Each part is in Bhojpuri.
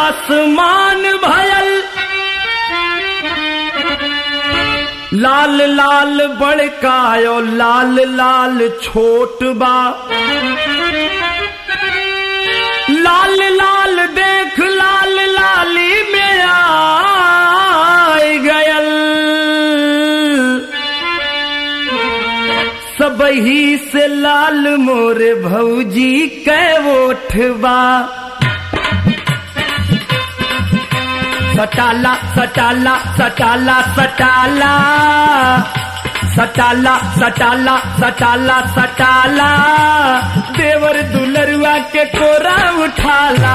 आसमान भयल लाल लाल बड़कायो लाल लाल छोट बा लाल लाल देख लाल लाली में आय गयल सबही से लाल मोरे भौजी कै ओठबा सटाला सटाला सटाला सटाला सटाला सटाला सटाला सटाला देवर दुलरुआ के कोरा उठाला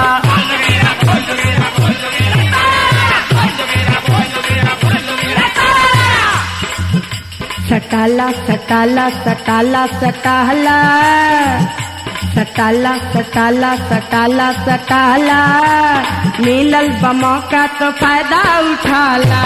सटाला सटाला सटाला सटाला सटाला सटाला सटाला सटाला मिलल बमौका तो फायदा उठाला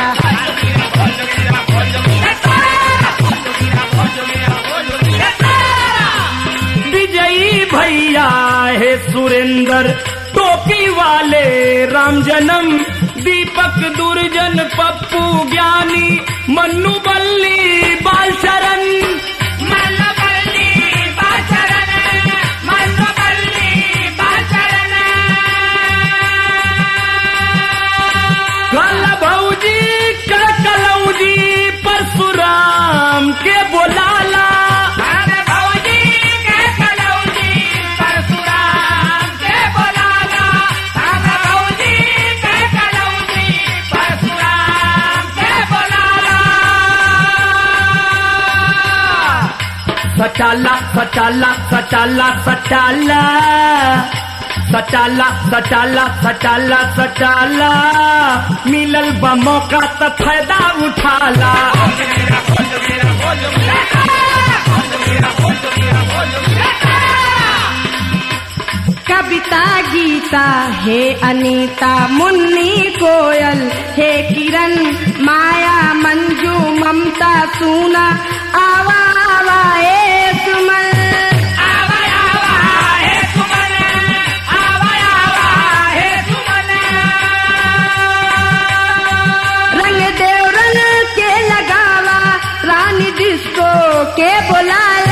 विजयी भैया है सुरेंद्र टोपी वाले राम जन्म दीपक दुर्जन पप्पू ज्ञानी मन्नू बल्ली बाल शरण काला भौजी कलौजी परशुराम के बोलाला सटाला सटाला सटाला सटाला सटाला सटाला सटाला सटाला मिलल बा मौका त फायदा उठाला कविता गीता हे अनीता मुन्नी कोयल हे किरण माया मंजू ममता सूना आवा आवा ए सुमन रंग देव रंग के लगावा रानी डिस्को के बुलाला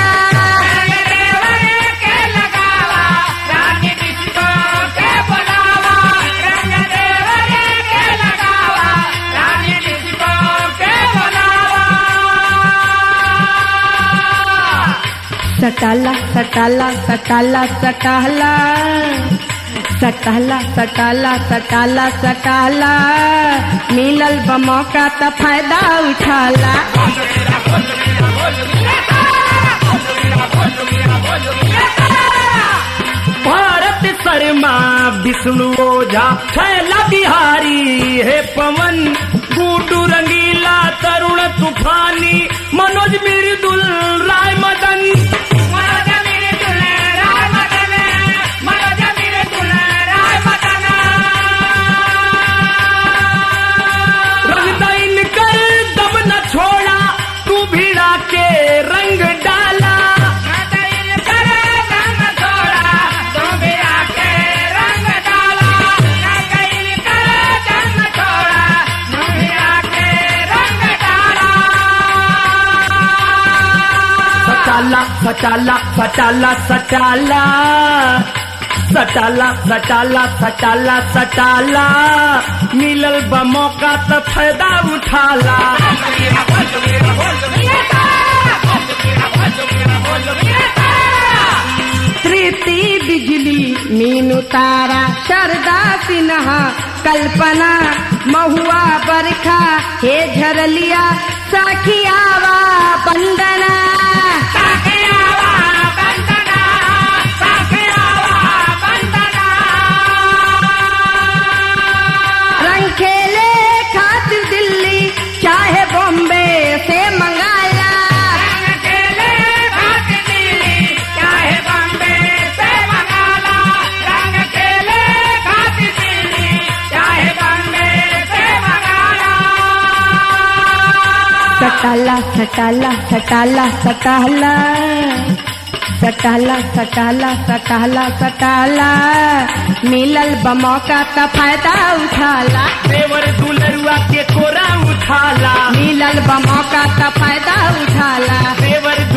सटाला सटाला सटाला सटाला सटाला सटाला सटाला सटाला मिलल बमौका त फायदा उठाला भारत शर्मा विष्णु ओझा छैला बिहारी हे पवन गुडू रंगीला तरुण तूफानी मनोज मृदुल राय मदन रंगदाइन कर दम न छोड़ा तू भिड़ा के रंग डाला सटाला सटाला सटाला सटाला सटाला सटाला सटाला सटाला मिलल बा मौका त फायदा उठाला प्रीति बिजली मीनू तारा शारदा सिन्हा कल्पना महुआ बरखा हे झरलिया साखियावा बंदना रंग खेले खातिर दिल्ली चाहे बॉम्बे से मंगाला सटाला सटाला सटाला सटाला सटाला सटाला सटाला सटाला मिलल बमौका त फायदा उठाला देवर दुलरुआ के कोरा उठाला मिलल बमौका त फायदा उठाला देवर